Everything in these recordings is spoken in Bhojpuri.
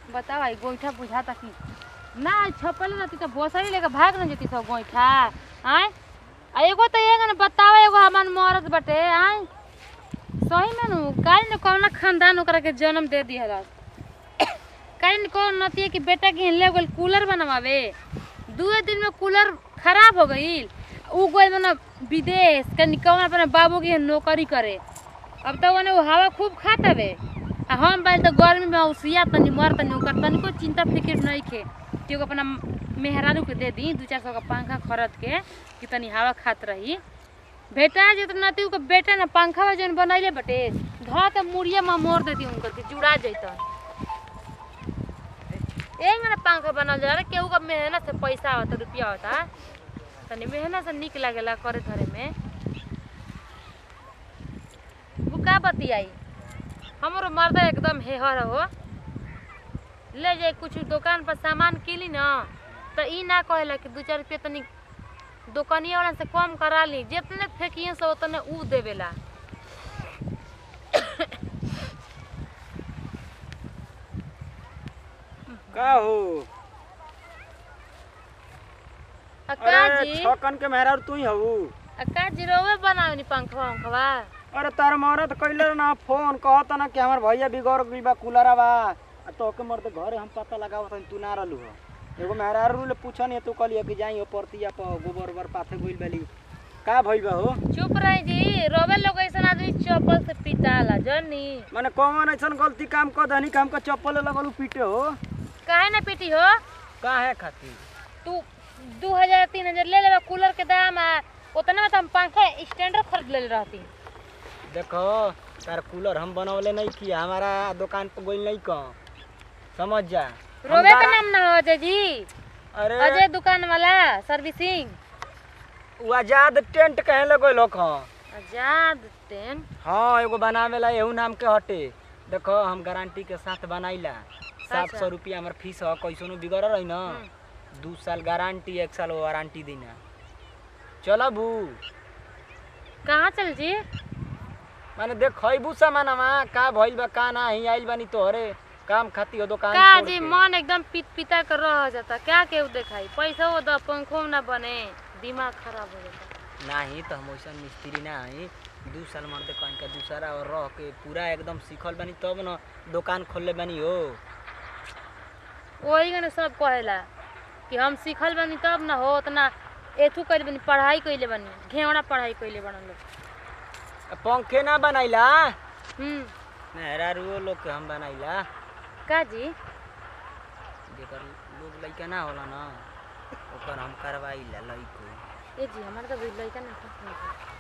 बताओ आई गोईठा बुझाता कि ना छपल रहती तो बोसरी लेके भाग न जेती सब गोईठा आय आ एगो तो एगो न बताओ एगो हमार मरद बटे आय सही में नु काल न कौन खानदान ओकरा के जन्म दे दिया काल न कौन नतिए कि बेटा के ले गेल कूलर बनवावे दुए दिन में कूलर खराब हो गईल उ गइल मने विदेश कनी कौन अपने बाबू के नौकरी करे अब तो ओने उ हवा खूब खात हवे आ हम बाल तो गर्मी में औसिया तनी मर तनी ओकर तनिको चिंता फिक्र नहीं खे कि ओके अपना मेहरारू के दे दी दू चार सौ का पंखा खरीद के कि तनी हवा खात रही बेटा जे तो नती के बेटा ना पंखा जन बनैले बटे ध के मुड़िया में मोड़ देती उनकर के जुड़ा जैतन एक ना पंखा बनल जाला केहू का मेहनत से पैसा आवता रुपया होता तनी मेहनत से निक लागेला करे धरे में वो का बतियाई हमरो मर्दा एकदम हेहर हो ले जाए कुछ दुकान पर सामान किली ना तो ई ना कहेला कि दू चार रुपया तनी दुकानिया वाला से कम करा ली जितने फेंकिए से उतने ऊ देवेला का हो अक्का अरे जी छकन के मेहरारू तू ही हऊ अक्का जी रोवे बनावनी पंखवा पंखवा अरे तार मरद कइले ना फोन कहत ना कि हमार भैया बिगड़ गइल बा कूलरा बा आ तो के मर्द घरे हम पता लगावत हन तू ना रहलू हो एगो मेहरारू ले पूछन तू कहलिए कि जाई हो परतिया पर गोबर ओबर पाथे गइल बाली का भइल बा हो चुप रही जी रोवे लोग ऐसा आदमी चप्पल से पिटाला जनी माने कौन ऐसन गलती काम कर दनी काम का चप्पल लगलू पीटे हो काहे ना पिटी हो का है खातिर तू दू हजार तीन हजार ले लेबा कूलर के दाम आ उतना में तो हम पंखा स्टैंडर खरीद ले रहती देखो तार कूलर हम बनवले नहीं किया हमारा दुकान पर गइल नहीं कह समझ जा हम रोवे का गारा- नाम ना हो अजय जी अरे अजय दुकान वाला सर्विसिंग उ आजाद टेंट कहे लगो लोग आजाद तेन हाँ एगो बनावेला एहू नाम के हटे देखो हम गारंटी के साथ बनाइला सात अच्छा। सौ रुपया हमार फीस है कैसनो बिगड़ रही ना हम्म। दू साल गारंटी एक साल वारंटी देना चलो बू कहाँ चल जी माने देख खैबू सामानमा का भइल बा का ना ही आइल बानी तोहरे काम खाती हो दुकान का छोड़ जी के। मन एकदम पित पिता कर रह जाता क्या केहू देखाई पैसा वो द पंखो ना बने दिमाग खराब हो जाता नाही तो हम वैसा मिस्त्री ना हई दू साल मर्दे कहीं का दूसरा और रह के पूरा एकदम सीखल बानी तब न दुकान खोलले बानी हो वही गने सब कहेला कि हम सीखल बनी तब ना हो उतना एथू कइले बनी पढ़ाई कइले बनी घेवड़ा पढ़ाई कइले बनल लोग पंखे ना बनाइला हम्म मेहरारुओ लोग के हम बनाइला का जी जेकर लोग लइका ना होला ना ओकर हम करवाइला लइको ए जी हमारे तो भी लइका ना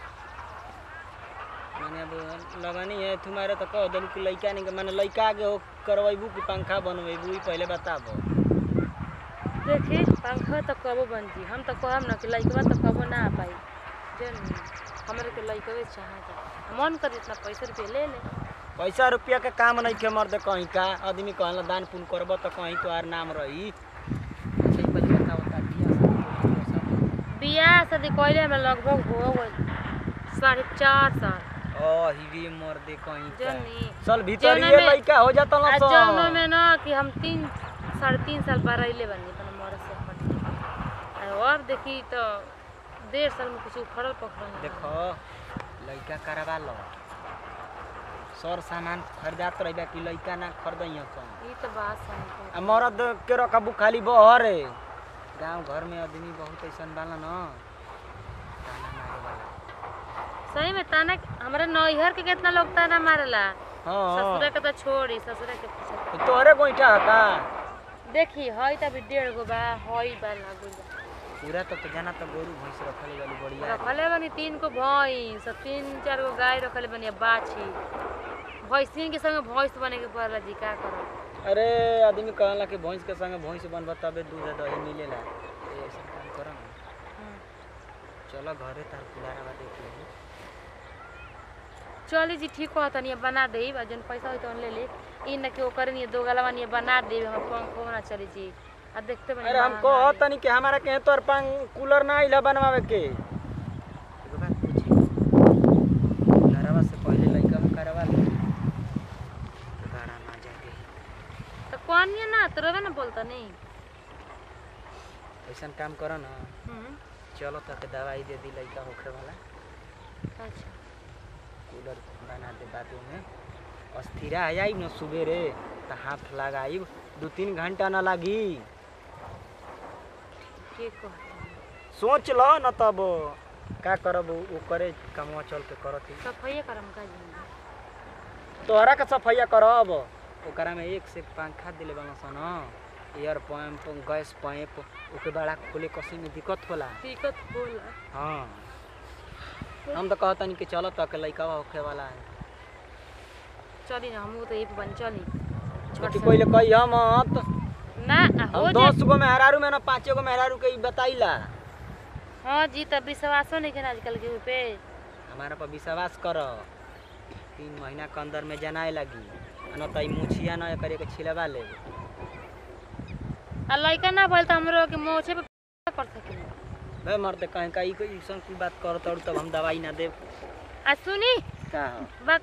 माने अब लगनी है तुम्हारे तो कह देलू कि लइका नहीं माने लइका आगे हो करवाइबू कि पंखा बनवेबू ई पहले बताबो देखी पंखा तो कबो बन जी हम तो कहब ना कि लइकवा तो कबो ना आ पाई जन हमरे के लइकवे चाहता मन कर इतना पैसा रुपया ले ले पैसा रुपया के काम नहीं के मर्द कहीं का आदमी कहला दान पुण्य करब तो कहीं तो आर नाम रही अच्छा, ई पहले बताओ ता बियाह शादी कइले सब? बियाह शादी कइले हमरा लगभग हो गइल साढ़े चार साल ओ हिवी मर्दे कहीं का जनी चल भीतर जौना ये में- लइका हो जाता ना आ सब जौनो में ना कि हम तीन साढ़े तीन साल बाद अइले बनी अपना मरद से अपन आ अब देखी तो डेढ़ साल में कुछ उखड़ल पखड़ल ना। देखो लइका करवा लो सर सामान खरीदात रही कि लइका ना खरीदियो कौन ई तो बात सही है। आ मर्द के रखबू खाली बहरे गांव घर में आदमी बहुत ऐसन बाला न ताना मारे वाला सही में ताना हमारे नैहर के कितना लोग ताना मारेला हाँ ससुरा के तो छोड़ी ससुरा के पीछे तो तोहरे गोइठा है का देखी हई त अभी डेढ़ गो बा हई बा लागल बा पूरा तो तो जाना तो गोरू भैंस रखले वाली बढ़िया रखले बनी तीन को भैंस और तीन चार गो गाय रखले बनी अब बाछी भैंसिन के संगे भैंस बने के पड़ला जी का करब अरे आदमी कहला कि भैंस के संगे भैंस बनबा तबे दूध दही मिलेला ए, ऐसा काम कर ना हम्म। चलो घरे तार कुलारा देख ले चली जी ठीक हो तनी बना दे जन पैसा होई तो ले ले ई न कि ओकर नहीं दो गलवा नहीं बना दे हम पंखो ना चली जी आ देखते बनी अरे हम महंगा कहो है। तनी कि हमारा के तोर पंग कूलर ना आइला बनवावे के एगो बात पूछी घरवा से पहले लइका में करवा ले गाड़ा ना जाके तो कौन है ना तो रवे ना बोलता नहीं ऐसा काम करो ना हम्म, चलो तो के दवाई दे दी लड़का होखे वाला अच्छा कूलर बना दे बाजू में अस्थिरा आ जाई न सुबेरे तो हाथ लगाई दू तीन घंटा ना लगी ठीक कहता सोच लो न तब का करब वो करे कमवा चल के करत ही सफाई करम का जी तोहरा के सफैया करब ओकरा में एक से एक पंखा दिले बना सन air pump gas pump okay बड़ा खोले कसी में दिक्कत होला दिक्कत होला हाँ हम तो कहतनी कि चलो तो के लइका होखे वाला है चली ना हम तो ये पे बन चली छोटी पहले कही हम मत ना हो हम जा दस गो मेहरारू में ना पाँचे गो मेहरारू के ई बताइला हाँ जी तब विश्वासो नहीं है आजकल के पे हमारा पर विश्वास कर तीन महीना के अंदर में जनाए लगी न तो ई मुछिया न करे के छिलवा ले आ लड़का ना बोल तो हमरो के मोछे पे कर सकिन बे मरते कहीं का ई ऐसा कोई बात कर तब तब हम दवाई ना देब आ सुनी का हो बक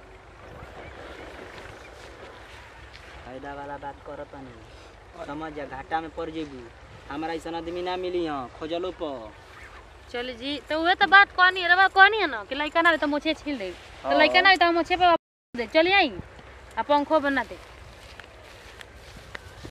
फायदा वाला बात करत नहीं समझ जा घाटा में पड़ जेबू हमारा ऐसा आदमी ना मिली हाँ खोजलो पर चल जी तो वह तो बात कहनी है रवा कहनी है ना कि लड़का ना रहे तो मोछे छील दे तो हाँ। लड़का ना रहे तो हम मोछे पे दे चली आई आ पंखो बना दे